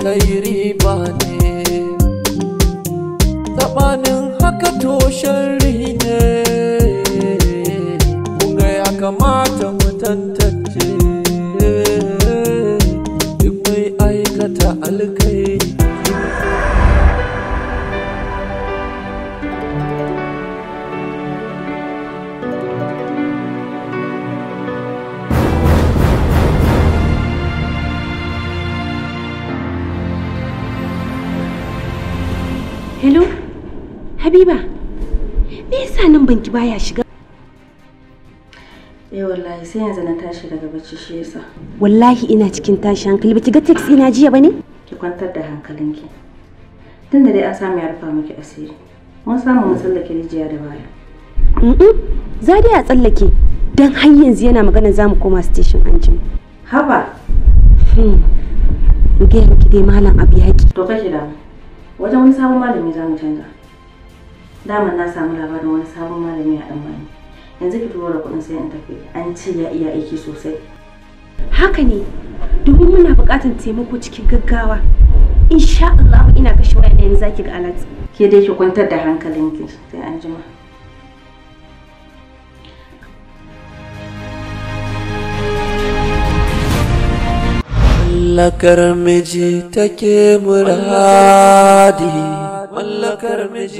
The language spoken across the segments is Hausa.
kai riba ne sabanin haka to sharri ne kunga ya kamata mu tantance duk mai aikata alkairi Hello? Habiba, me yasa nan banki baya shiga? Eh wallahi sai yanzu na tashi daga bacci shi yasa. Wallahi ina cikin tashi hankali baki ga taxi ina jiya bane? Ki kwantar da hankalinki. Tunda dai an samu ya rufa miki asiri. Mun samu mun tsallake rijiya da baya. Mm za dai a tsallake dan har yanzu yana magana za mu koma station anjima. Haba, Hmm. Ga miki dai malam abu yaki. to kake da wajen wani sabon malami za mu canza. Daman na samu labarin wani sabon malami a dan bani. Yanzu ki turo da kuɗin sai in tafi. An ce ya iya aiki sosai. Haka ne, domin muna buƙatar taimako cikin gaggawa. Insha Allah ina kashe waya yanzu zaki ga alat. Ke dai ki kwantar da hankalinki sai an jima. Mallakar miji take muradi Mallakar miji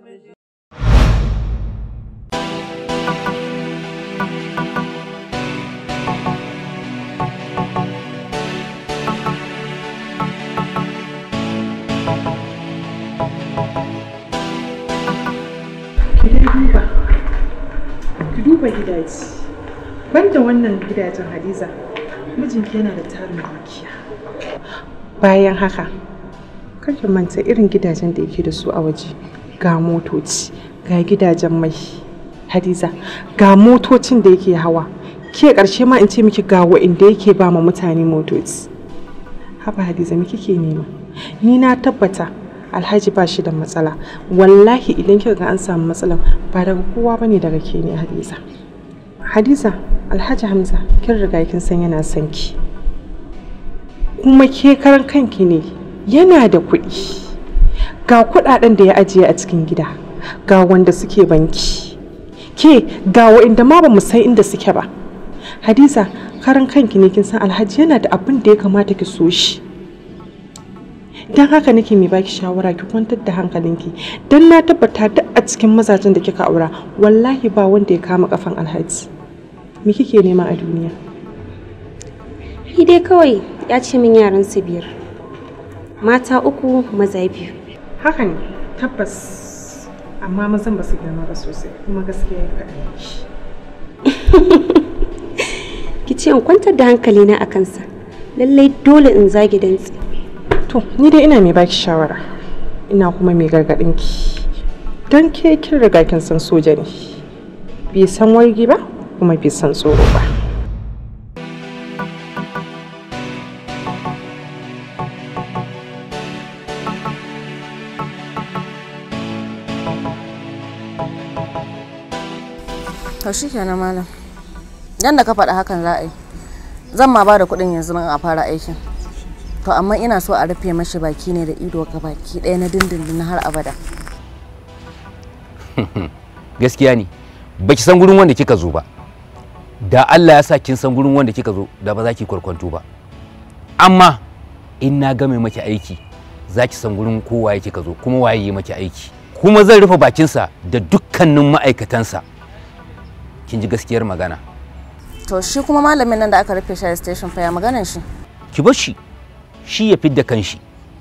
ki dai duba ki duba gidaje banda wannan gidajen hadiza mijinki yana da tarin dukiya bayan haka kar ki manta irin gidajen da yake da su a waje ga motoci ga gidajen mai hadiza ga motocin da yake hawa ke karshe ma in ce miki ga wa'inda yake ba ma mutane motoci haba hadiza me kike nema ni na tabbata alhaji ba shi da matsala wallahi idan kika ga an samu matsala ba daga kowa bane daga ke ne hadiza hadiza alhaji hamza kin riga kin san yana son ki kuma ke karan kanki ne yana da kuɗi ga kuɗaɗen da ya ajiye a cikin gida ga wanda suke banki ke ga wa'inda ma ba mu san inda suke ba hadiza karan kanki ne kin san alhaji yana da abin da ya kamata ki so shi don haka nake mai baki shawara ki kwantar da hankalinki don na tabbata duk a cikin mazajen da kika aura wallahi ba wanda ya kama kafan alhaji me kike nema a duniya Ni dai kawai ya ce min yaran su biyar. Mata uku maza biyu. haka ne tabbas amma mazan ba su girma ba sosai kuma gaskiya ya kaɗan Ki ce in kwantar da hankalina a kansa. Lallai dole in zage dantse. to ni dai ina mai baki shawara ina kuma mai gargaɗin ki don ke kin riga kin san soja ne bai san wargi ba kuma bai san tsoro ba To shi kenan malam. Yanda ka faɗa hakan za a yi. Zan ma ba da kuɗin yanzu nan a fara aikin. To amma ina so a rufe mashi baki ne da ido ga baki ɗaya na dindindin har abada. gaskiya ne baki san gurin wanda kika zo ba da Allah ya sa kin san gurin wanda kika zo da ba za ki kwarkwanto ba amma in na game maki aiki za ki san gurin kowa kika zo kuma waye yi maki aiki kuma zan rufe bakinsa da dukkanin ma'aikatansa kin ji gaskiyar magana To shi kuma malamin nan da aka rufe shi a station fa ya maganan shi. ki bar shi shi ya fidda kanshi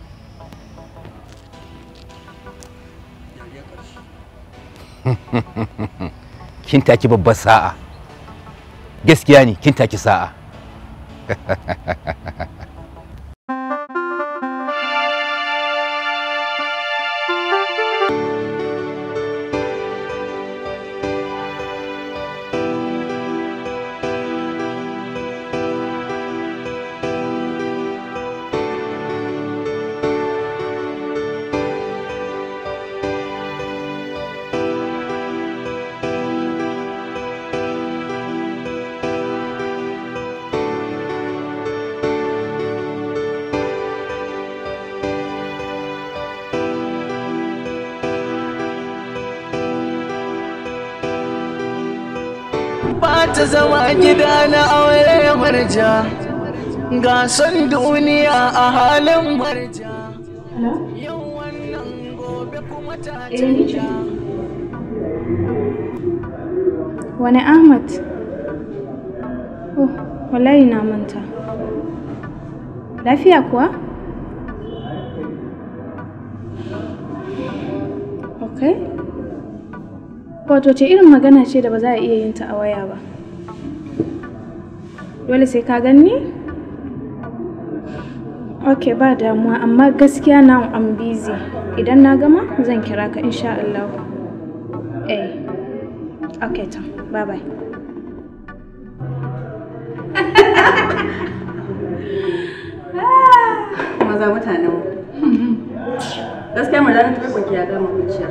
kin taki babbar sa'a gaskiya ne kin taki sa'a ta zama gida na aure marja ga son duniya a halin marja yau wannan gobe kuma ta canja Wani Ahmad? Oh, wallahi na manta. Lafiya kuwa? Ok. Wato ce irin magana ce da ba za a iya yin ta a waya ba. Dole sai ka ganni? Ok, ba damuwa, amma gaskiya na I'm busy. Idan na gama zan kira ka insha Allah. Eh. Okay, Tom. Bye bye. maza mutanen mu gaskiya mu ranar tabbaki ya gama kuciya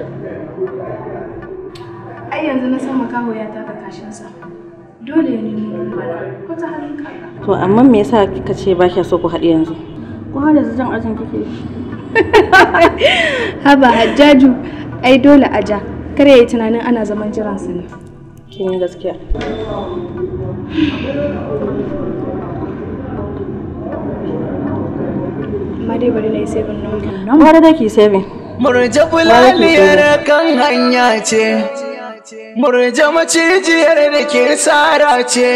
Ai yanzu na san makaho ya taka kashinsa. Dole ya nemi bana ko ta halin kaka. to amma me yasa kika ce ba kya so ku haɗu yanzu ko har yanzu jan ajin kike Haba Hajjaju, ai dole a ja. Kar ya yi tunanin ana zaman jiransa ne. kin yi gaskiya Amma dai bari na yi saving number nan. wani da ki saving murja bulaliyar kan hanya ce murja macijiyar da ke tsara ce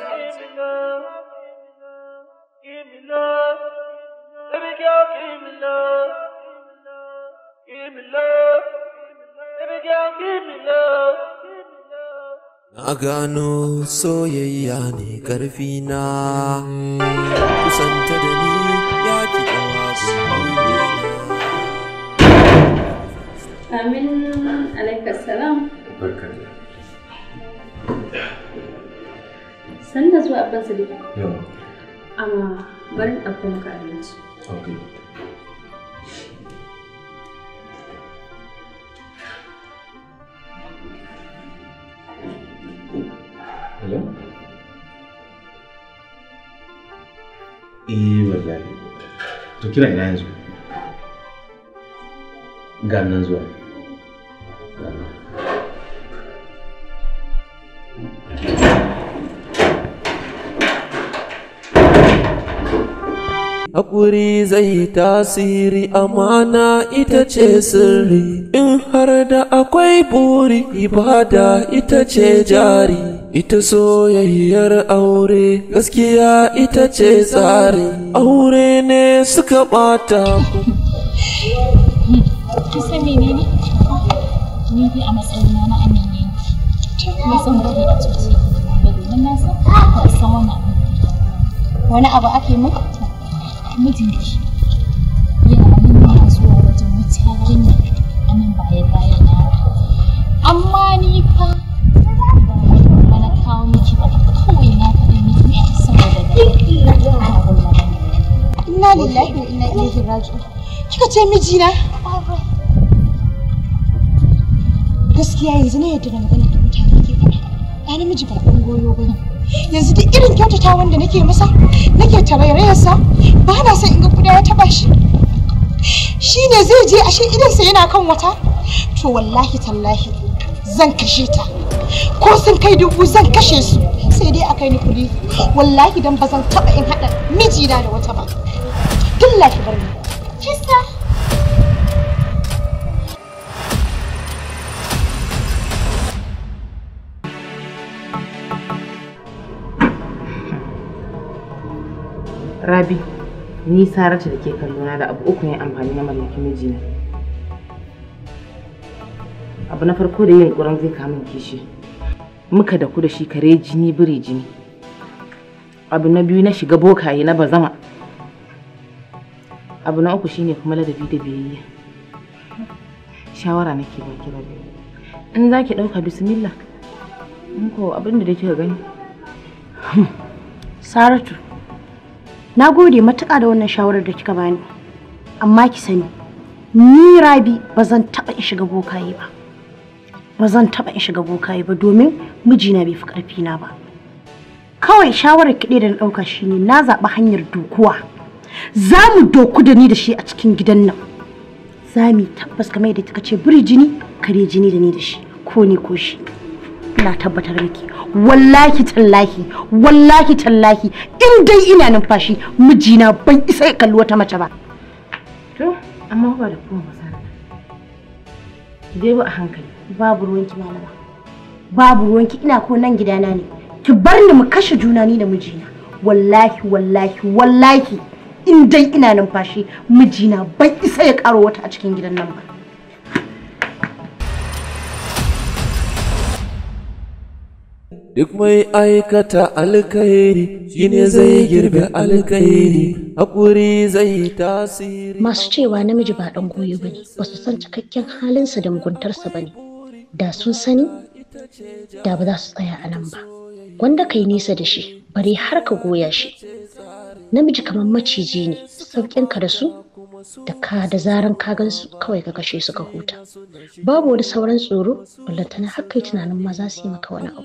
Na gano soyayya ne ƙarfi na kusanta da ni ya ki kawa Amin alaikar salam. San da zuwa abban sadiq. Amma bari in ɗauko maka abinci. Eh wallahi. To kira ina yanzu? Ga nan zuwa. Ga nan. Haƙuri zai tasiri amana ita ce sirri in har da akwai buri ibada ita ce jari ita soyayyar aure gaskiya ita ce tsari aure ne suka ɓata ku Kin san menene? Ni dai a matsayina na aminiyanki. Na san gari a zuciya. Da domin na san ba san wani abu. Wani abu ake mu? Mijinki. Yana nan yana zuwa wajen wata yarinya a nan baya baya na. Amma ni fa ba na kawo miki ba kawai na faɗi miki ne saboda da Inna lillahi wa inna ilaihi raji'un. Kika ce mijina? Gaskiya yanzu na yadda da magana da mutane ke faɗa. Ɗa namiji ba ɗan goyo ba ne. Yanzu duk irin kyautata wanda nake masa, nake tarairayarsa, ba na son in ga kuda ya taɓa shi. Shi ne zai je ashe idansa yana kan wata? To wallahi tallahi zan kashe ta. Ko sun kai dubu zan kashe su. Sai dai a kai ni kuɗi. Wallahi dan ba zan taɓa in haɗa mijina da wata ba. Dilla ki bar ni. Kisa. Rabi, ni Saratu da ke kallona da abu uku ne amfani na mallaki mijina. Abu na farko da yin ƙuran zai kamun kishi. Muka da ku da shi kare jini biri jini. Abu na biyu na shiga bokaye na bazama. Abu na uku shine kuma ladabi da biyayya. Shawara nake baki Rabi. In za ki ɗauka bismillah. In ko abin da kika gani. Saratu, na gode matuƙa da wannan shawarar da kika bani. Amma ki sani, ni Rabi ba zan taɓa in shiga bokaye ba. Ba zan taɓa in shiga bokaye ba domin mijina bai fi ƙarfina ba. Kawai shawarar kiɗe da na ɗauka shine na zaɓi hanyar dokuwa. Za mu doku da ni da shi a cikin gidan nan. Za mu yi tabbas kamar yadda kika ce biri jini, kare jini da ni da shi, ko ni ko shi. ina tabbatar miki wallahi tallahi wallahi tallahi in dai ina numfashi mijina ban isa ya kalli wata mace ba to amma ba da kuma masana ki dai ba a hankali babu ruwanki malama babu ruwanki ina ko nan gidana ne ki bar ni mu kashe juna ni da mijina wallahi wallahi wallahi in dai ina numfashi mijina ban isa ya karo wata a cikin gidan nan ba Duk mai aikata alkhairi shine zai girbe alkhairi, haƙuri zai tasiri. masu cewa namiji ba dan goyo bane ba su san cikakken halinsa da muguntarsa bane da sun sani da ba za su tsaya a nan ba wanda kai nisa da shi bare har ka goya shi namiji kamar maciji ne sauƙin ka da su da ka da zaran ka gan su kawai ka kashe su ka huta babu wani sauran tsoro ballantana har kai tunanin ma za su yi maka wani abu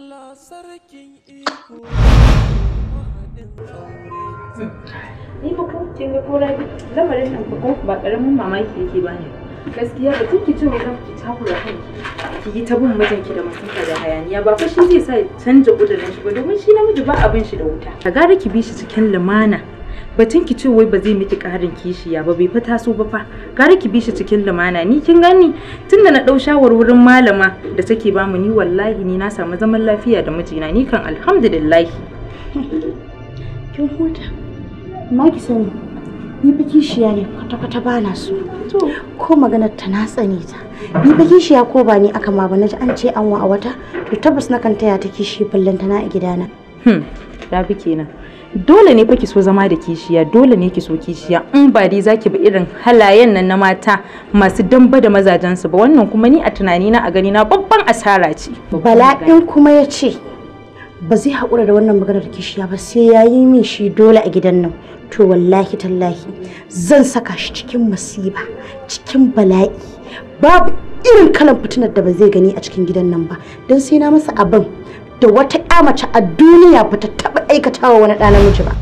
Ni ba ko kin ga ko rabi lamarin nan ba ko ba karamin mamaki yake bani. Gaskiya ba ki ce wai zan ki takura kanki. Ki yi ta bin mijinki da masifa da hayaniya ba fa shi zai sa ya canja kudirin shi ba domin shi namiji ba abin shi da wuta. Ka gara ki bi shi cikin lumana. Batun ki ce wai ba zai miki karin kishiya ba bai fa taso ba fa. Gara ki bi shi cikin lumana ni kin gani tunda na dau shawarwarin malama da take bamu ni wallahi ni na samu zaman lafiya da mijina ni kan alhamdulillah. kin huta amma ki sani ni fa kishiya ne kwata-kwata ba na so ko maganar ta na tsane ta ni fa kishiya ko ba ni aka ma ba naji an ce an wa a wata to tabbas na kan taya ta kishi ballanta na a gidana Hmm, rabi kenan. Dole ne fa ki so zama da kishiya, dole ne ki so kishiya. In ba dai zaki bi irin halayen nan na mata masu damba da mazajensu ba wannan kuma ni a tunanina a gani na babban asara ce. bala'in kuma ya ce ba zai haƙura da wannan maganar kishiya ba sai ya yi min shi dole a gidan nan to wallahi tallahi zan saka shi cikin masiba cikin bala'i babu irin kalan fitinar da ba zai gani a cikin gidan nan ba don sai na masa abin da wata ƴa mace a duniya ba ta taɓa aikatawa wani ɗa namiji ba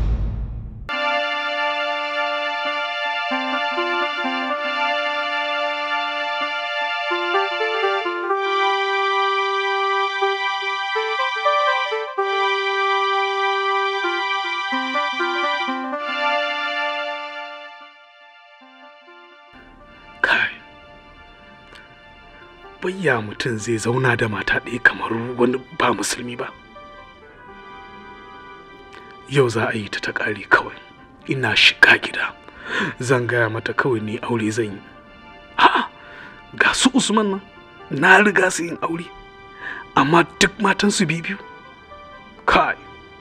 bayya mutum zai zauna da mata ɗaya kamar wani ba musulmi ba yau za a yi ta ta ƙare kawai ina shiga gida zan gaya mata kawai ni aure zan yi a'a ga su usman nan na riga su yin aure amma duk matansu biyu kai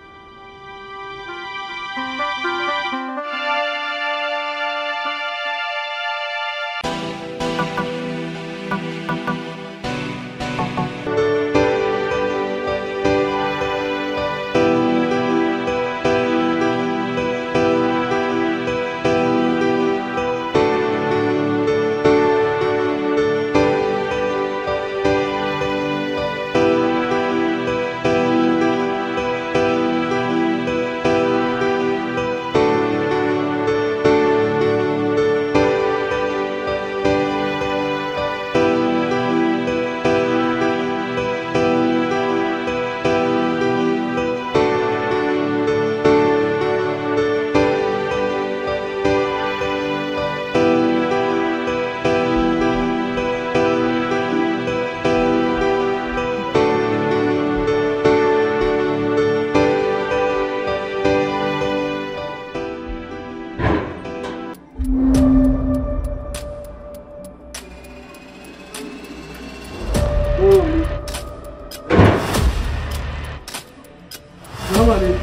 Salamu alaikum.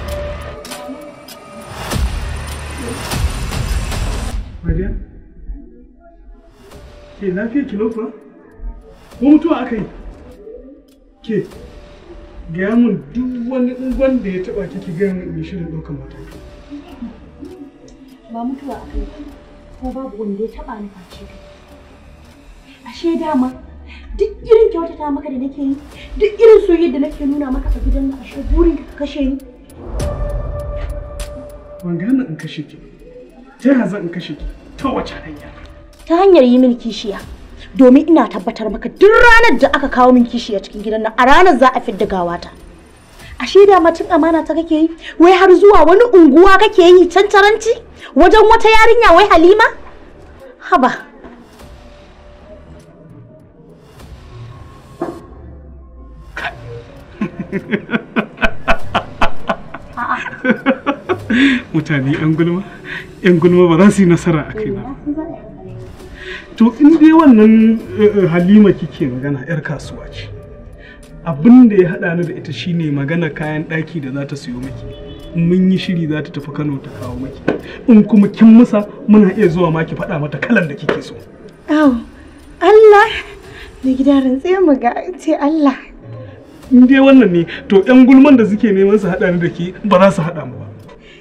Mariya? Ke lafiya ki lofa? Ko mutuwa aka yi? Ke, gaya mun duk wani ungon da ya taba ki ki gaya mun mai shirin ɗaukar mataki. ba mutuwa a kai ko babu wanda ya taba ni face kai ashe dama duk irin kyautata maka da nake yi duk irin soyayya da nake nuna maka a gidan nan ashe burin ka kashe ni Ban gane in kashe ki. Ta yaya zan in kashe ki? Ta wace hanya? ta hanyar yi mini kishiya domin ina tabbatar maka duk ranar da aka kawo min kishi a cikin gidan nan a ranar za a fidda gawata ashe da macin amana ta kake yi wai har zuwa wani unguwa kake yi cancaranci wajen wata yarinya wai halima haba mutane yan gulma yan gulma ba za su yi nasara a kai ba to in dai wannan eh, halima kike magana yar kasuwa ce abin da ya haɗa ni da ita shine magana kayan ɗaki da za ta siyo miki in mun yi shiri za ta tafi kano ta kawo miki in kuma kin musa muna iya zuwa ma ki faɗa mata kalan da kike so Au, Allah da gida rantse mu ga ce Allah in dai wannan ne to yan gulman da suke neman su haɗa ni da ke ba za su haɗa mu ba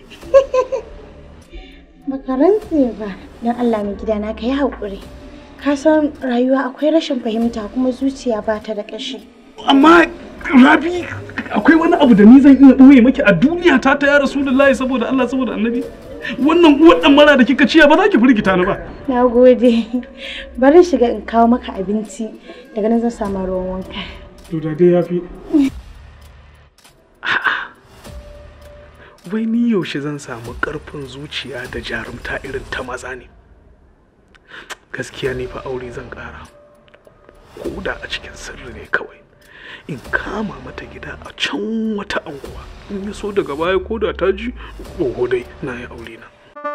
baka rantse ba don Allah mai gida na ka yi haƙuri ka san rayuwa akwai rashin fahimta kuma zuciya ba ta da ƙashi amma rabi akwai wani abu da ni zan iya ɓoye maki a duniya ta ta ya rasulullahi saboda Allah saboda annabi wannan uwar dan mara da kika ciya ba za ki firgita ni ba na gode bari shiga in kawo maka abinci daga nan zan samu ruwan wanka to da dai yafi wai ni yaushe zan samu ƙarfin zuciya da jarumta irin ta maza ne gaskiya ne fa aure zan ƙara ko da a cikin sirri ne kawai in kama mata gida a can wata anguwa in ya so daga baya ko da ta ji oho dai na yi aure na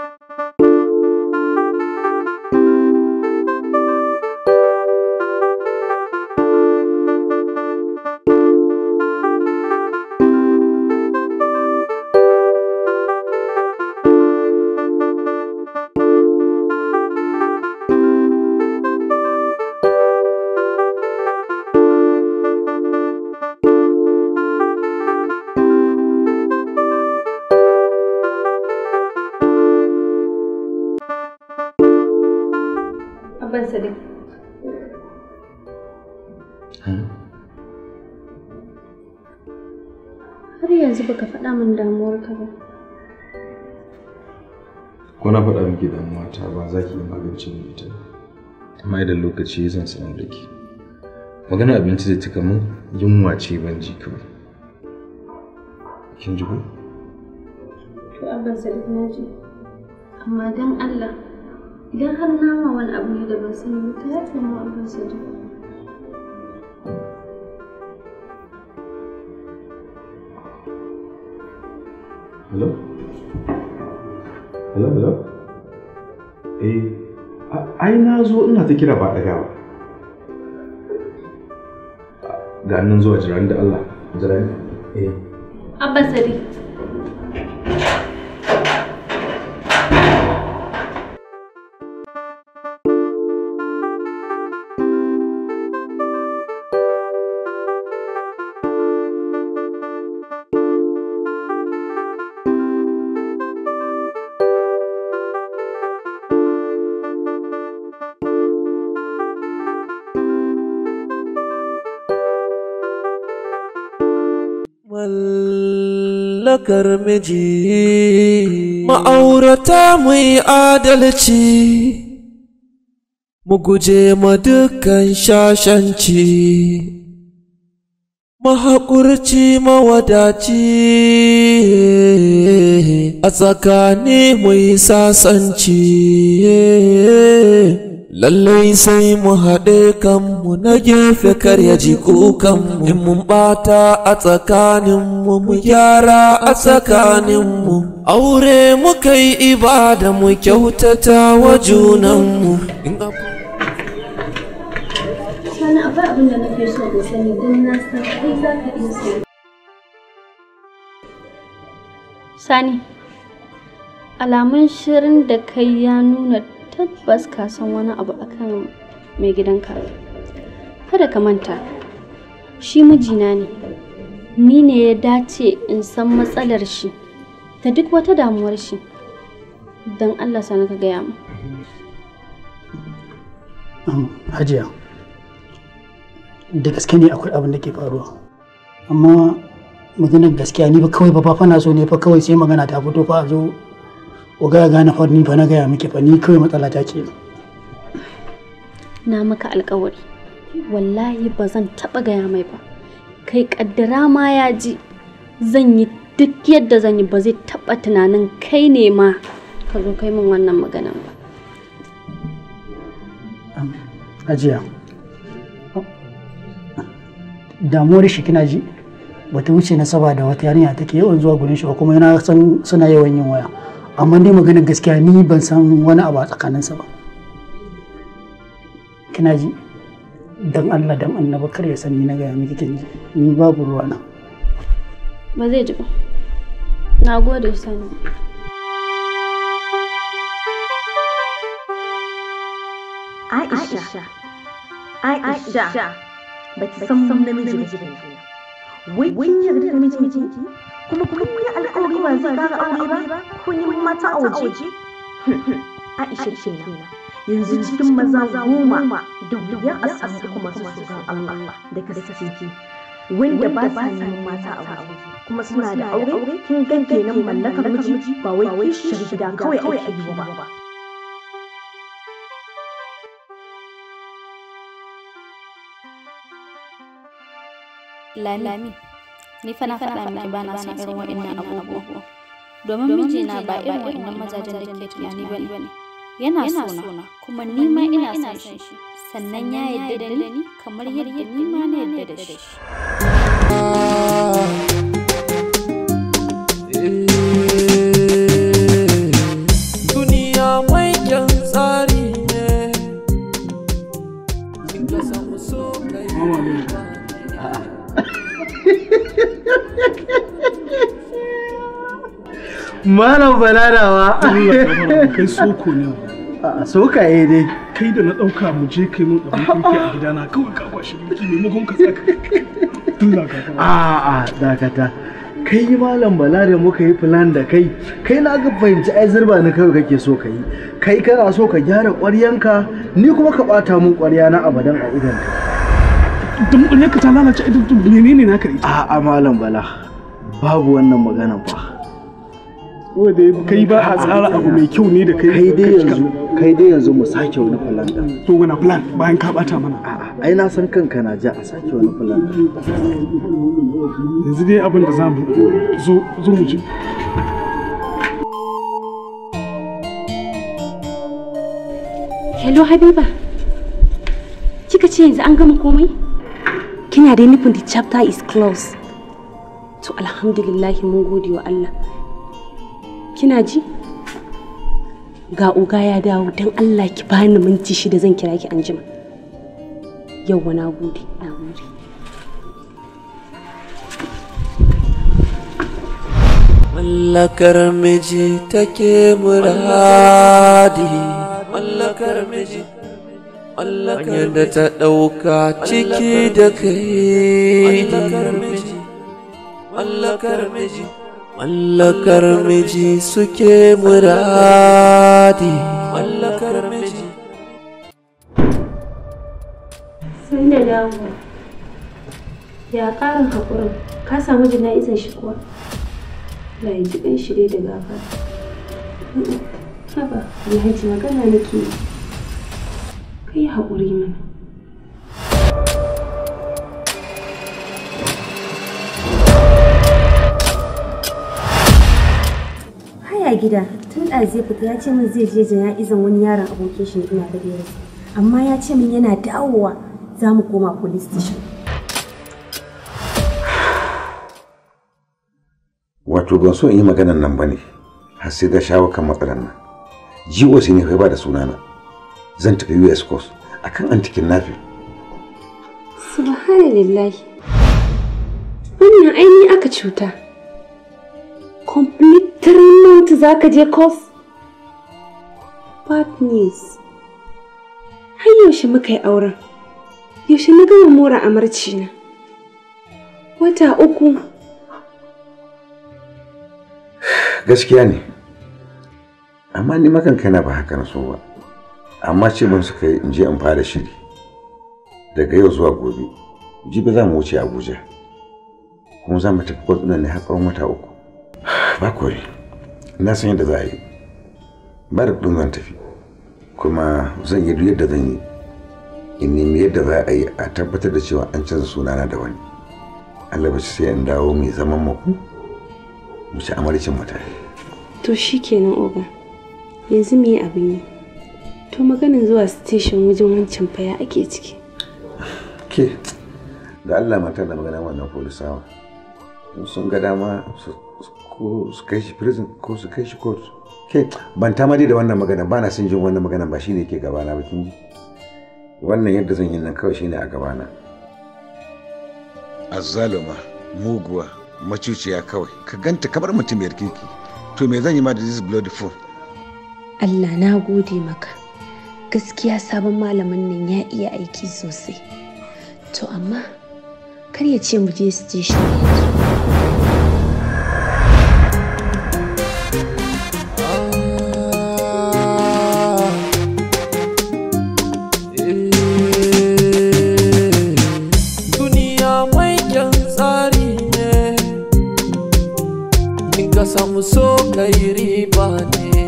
Abban Sadiq. Har yanzu baka faɗa min damuwarka ba. ko na faɗa miki damuwa ta ba za ki yi magance min ita ba amma idan lokaci zan sanar da ki magana abinci da kika min yunwa ce ban ji kawai kin ji ko To Abban Sadiq na ji. Amma don Allah idan har nama wani abu ne da ban sani ba ta yafe mu Abban Sadiq. hello hello hello eh a- ai na zo ina ta kira ba ɗaga ba ga nan zuwa jiran da Allah jiran eh Abban Sadiq. mallakar miji ma'aurata mu yi adalci mu guje ma dukkan shashanci mahaƙurci mawadaci a tsakani mu yi sasanci lallai sai mu haɗe kanmu na gefe kar ya ji kukanmu in mun ɓata a tsakaninmu mu gyara a tsakaninmu aure muka yi ibada mu kyautata wa junanmu in Sani akwai abin da nake so da sani don na san kai za ka iya sani. Sani, alamun shirin da kai ya nuna tabbas ka san wani abu akan mai gidanka. Kada ka manta, shi mijina ne, ni ne ya dace in san matsalar shi da duk wata damuwar shi. Don Allah sani ka gaya mu. Um, Hajiya, da gaske ne akwai abin da ke faruwa. Amma maganar gaskiya ni ba kawai ba fa na so ne fa kawai sai magana ta fito fa a zo o ga gane fa ni fa na gaya miki fa ni kawai matsala ta ce. na maka alkawari wallahi ba zan taɓa gaya mai ba kai kaddara ma ya ji zan yi duk yadda zan yi ba zai taɓa tunanin kai ne ma ka zo kai min wannan maganan ba Hajiya. Damuwar shi kina ji? Bata wuce nasaba da wata yarinya take yawan zuwa gurin shi ba kuma yana san suna yawan yin waya. Amma dai maganar gaskiya ni ban san wani abu a tsakaninsa ba. Kina ji? Dan Allah dan annaba kar ya san ni na gaya miki kin ji. Ni babu ruwa na. ba zai ji ba na gode sani Aisha, Aisha, ba ki san namiji ba ke Wai kin yarda da mijinki? Kuma kun yi alƙawari ba zai ƙara aure ba? Kun yi mata a waje? Aisha kenan. Yanzu cikin maza goma da wuya a samu kuma su tsoron Allah da gaske wanda ba sa neman mata a waje kuma suna da aure kin gan kenan mallakar miji ba wai kishiyar gida kawai ake yi ba. Lami, ni fa na faɗa miki ba na son irin waɗannan abubuwa. Domin mijina ba irin waɗannan mazajen da ke tunani ba ne. Yana sona, kuma ni ma ina son shi. Sannan ya yarda da ni kamar yadda ni ma na yarda da shi. Duniya mai kyan tsari ne. Ka samu so kai Malam balarawa. Kai soko ne. A sokaye dai. Kai da na ɗauka mu je kai mun abin kirki a gidana kawai ka kwashi biki maimakon ka tsaka. Allah ka A'a dakata. Kai malam bala da muka yi plan da kai, kai na ga fahimci ai zurba ni kawai kake so ka yi. Kai kana so ka gyara ƙwaryanka, ni kuma ka ɓata mun ƙwarya na abadan a idanka. Don ƙwaryanka ta lalace idan menene naka ita? A'a malam bala, babu wannan maganan fa. Wanda kai ba a tsara abu mai kyau ne da kai. Kai dai yanzu, kai dai yanzu mu sake wani plan ɗin. To wani plan bayan ka ɓata mana. A'a, ai na san kanka na ja a sake wani plan ɗin. Yanzu dai abin da za mu zo zo mu je. Hello Habiba. Kika ce yanzu an gama komai? Kina dai nufin the chapter is closed. To alhamdulillah mun gode wa Allah. Kina ji? Ga oga ya dawo don Allah ki bani minti shida zan kira ki anjima. Yawwa na gode, na gode. Mallakar miji take muradi Mallakar miji Mallakar da ta ɗauka ciki da kai Mallakar miji Mallakar miji Mallakar miji suke muradi Mallakar miji Sai da dawo. Ya ƙarin haƙurin, ka samu jana'izar shi kuwa? Allah ya ji ɗan shi dai da gafara. Haba, Alhaji magana nake yi. Ka yi haƙuri mana. Haya gida tun ɗazu ya fita ya ce min zai je jana'izan wani yaron abokin shi ina da ɗaya amma ya ce min yana dawowa za mu koma police station. wato ban so in yi maganan nan ba ne har sai da shawo kan matsalar nan GOC ne kai ba da sunana zan tafi US course akan antikin nafi Subhanallahi. Wannan aini aka cuta. Complete three months za ka je course? Bad news. Har yaushe muka yi auren? Yaushe na gama mora amarci na? Wata uku. gaskiya ne amma ni makan kaina ba haka na so ba amma ce ban suka yi in je in fara shiri daga yau zuwa gobe jibi za mu wuce abuja kuma za mu tafi kwatsunan ne har tsawon wata uku ba kore na san yadda za a yi ba da kudin zan tafi kuma zan yi duk yadda zan yi in nemi yadda za a yi a tabbatar da cewa an canza sunana da wani Allah ba sai in dawo mai zaman maku mu ci amarcin mutane to shikenan oga yanzu me abin yi to maganin zuwa station wajen wancan faya ake ciki ke da Allah mata da magana wannan polisawa in sun ga dama su ko su kai shi prison ko su kai shi court ke ban ta da wannan magana ba na son jin wannan magana ba shine ke gabana ba kin ji wannan yadda zan yi nan kawai shine a gabana azzaluma muguwa macuciya kawai ka ganta kamar mutumiyar kirki to me zan yi ma da this bloody fool Allah na gode maka gaskiya sabon malamin nan ya iya aiki sosai to amma kar ya ce mu je station duniya mai kyan tsari ne in ka samu so kai riba ne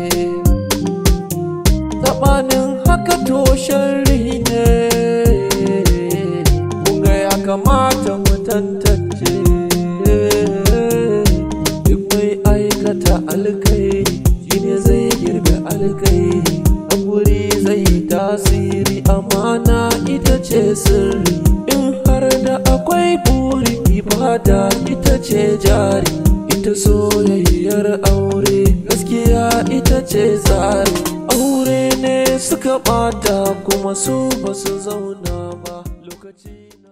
tabanin haka to sharri ne kunga ya kamata mu tantance duk mai aikata alkairi shine zai girbe alkairi guri zai tasiri amana ita ce sirri in har da akwai buri ibada ita ce jari ita soyayyar aure gaskiya ita ce tsari aure ne suka bata kuma su basu zauna ba lokaci